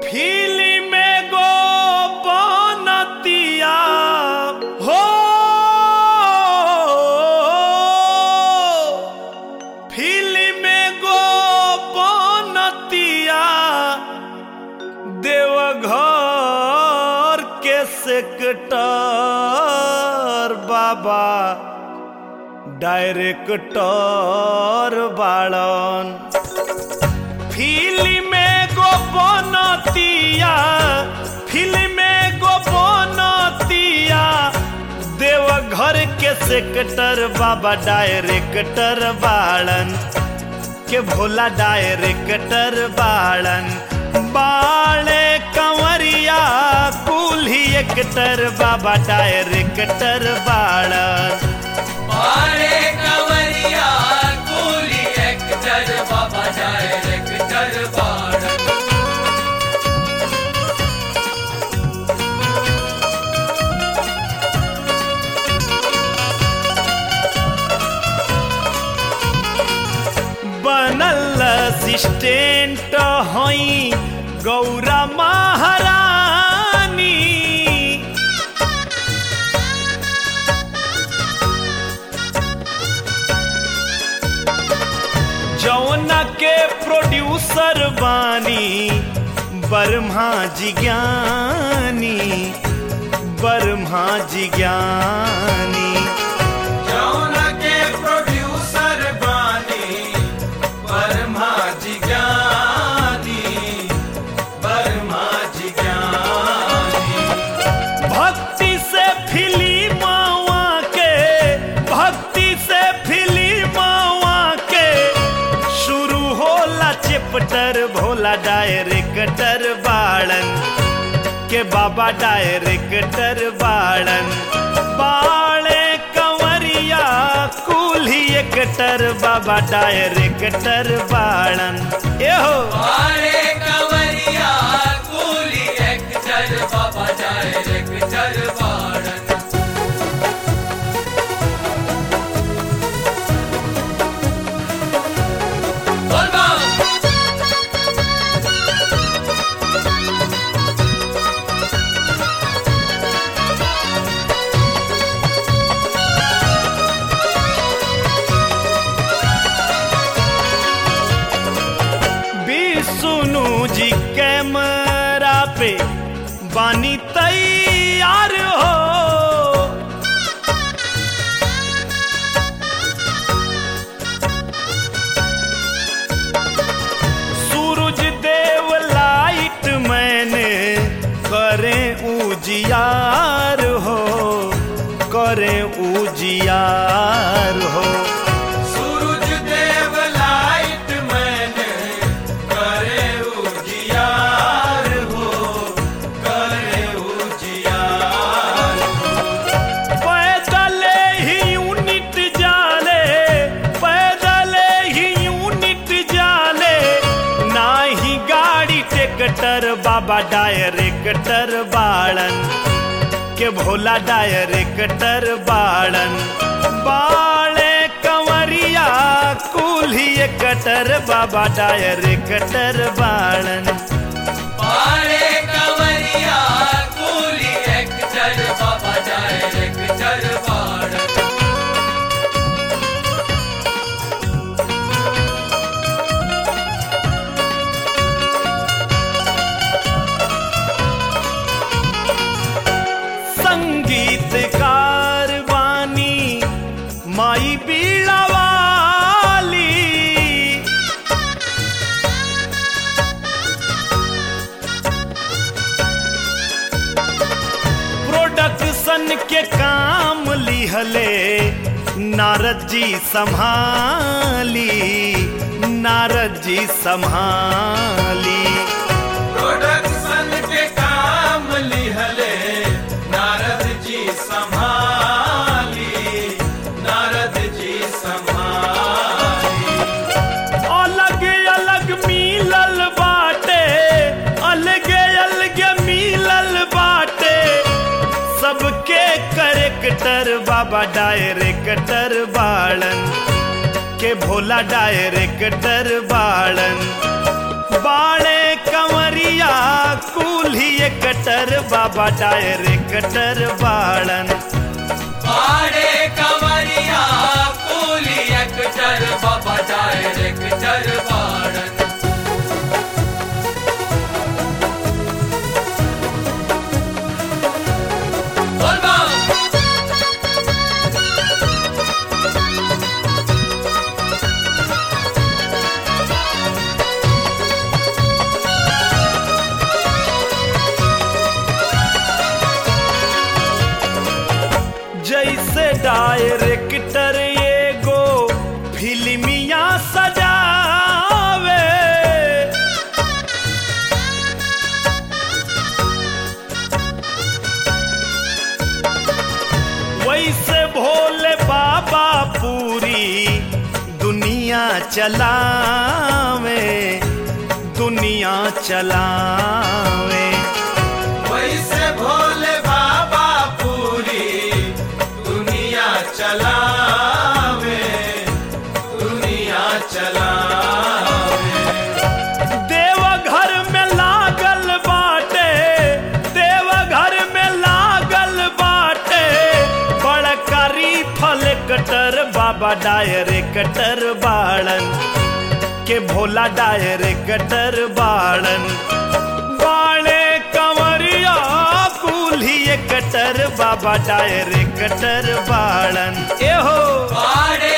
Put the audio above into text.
film गो बनतिया हो film गो बनतिया देवघर के सेक्टर बाबा डायरेक्टर बाड़न फिल्म गो बनतिया फिल्म गो बनतिया देवघर के सेक्टर बाबा डायरेक्टर बाड़न के भोला डायरेक्टर बाड़न बाड़े कंवरिया कुल्ही एक्टर बाबा डायरेक्टर बाड़न अरे कंवरिया कूली एक्टर बाबा डायरेक्टर बाड़ बनल असिस्टेंट हई गौरा महारानी जौना के प्रोड्यूसर बानी बर्मा जी ज्ञानी बर्मा जी ज्ञानी जौना के प्रोड्यूसर बानी वर्मा जी ज्ञानी वर्मा जी ज्ञानी भक्ति से फिल्मवा के भक्ति से फिल्मवा के शुरू होला चैप्टर भोला डायरेक्टर बाड़न के बाबा डायरेक्टर बाड़न बाड़े कंवरिया कुल्ही एक्टर बाबा डायरेक्टर बाड़न एहो अरे कंवरिया कूली एक्टर बाबा डायरेक्टर बाड़ बोल बम विष्णु जी कैमरा पे बानी तैयार हो सूरज देव लाइट मैंने करें उजियार हो करें उजियार हो सूरज देव लाइट मैंने करे उजियार हो करे उजियार पैदल ही यूनिट जाले पैदल ही यूनिट जाले ना ही गाड़ी टेक्टर बाबा डायरेक्टर बाड़न के भोला डायरेक्टर बाड़न बाड़े कंवरिया कुल्ही कटर बाबा डायरेक्टर बाड़न अरे कंवरिया कूली एक्टर बाबा डायरेक्टर बाड़ संगीतकार वानी माई बीड़ा वाली प्रोडक्शन के काम लिहले नारद जी संभाली नारद जी संभाली प्रोडक्शन के काम लिहले नारद जी संभाली नारद जी संभाली अलग अलग मिलल बाटे अलग अलग मिलल बाटे सबके करेक्टर बाबा डायरेक्टर बाड़न के भोला डायरेक्टर बाड़न बाड़े कंवरिया डायरेक्टर बाबा डायरेक्टर बाड़न बाड़े कमरिया कूली एक्टर बाबा डायरेक्टर बाड़न बोल बम जैसे डायरेक्टर एगो फिल्मिया सजावे वैसे भोले बाबा पूरी दुनिया चलावे दुनिया चलावे वैसे भोले बाबा पूरी दुनिया चलावे दुनिया चलावे देवघर में लागल बाटे देवघर में लागल बाटे बड़कारी फल कटर बाबा डायरेक्टर बाड़न के भोला डायरेक्टर बाड़न बाणे कंवरिया कुल्ही कटर बाबा डायरेक्टर बाड़न एहो बाड़े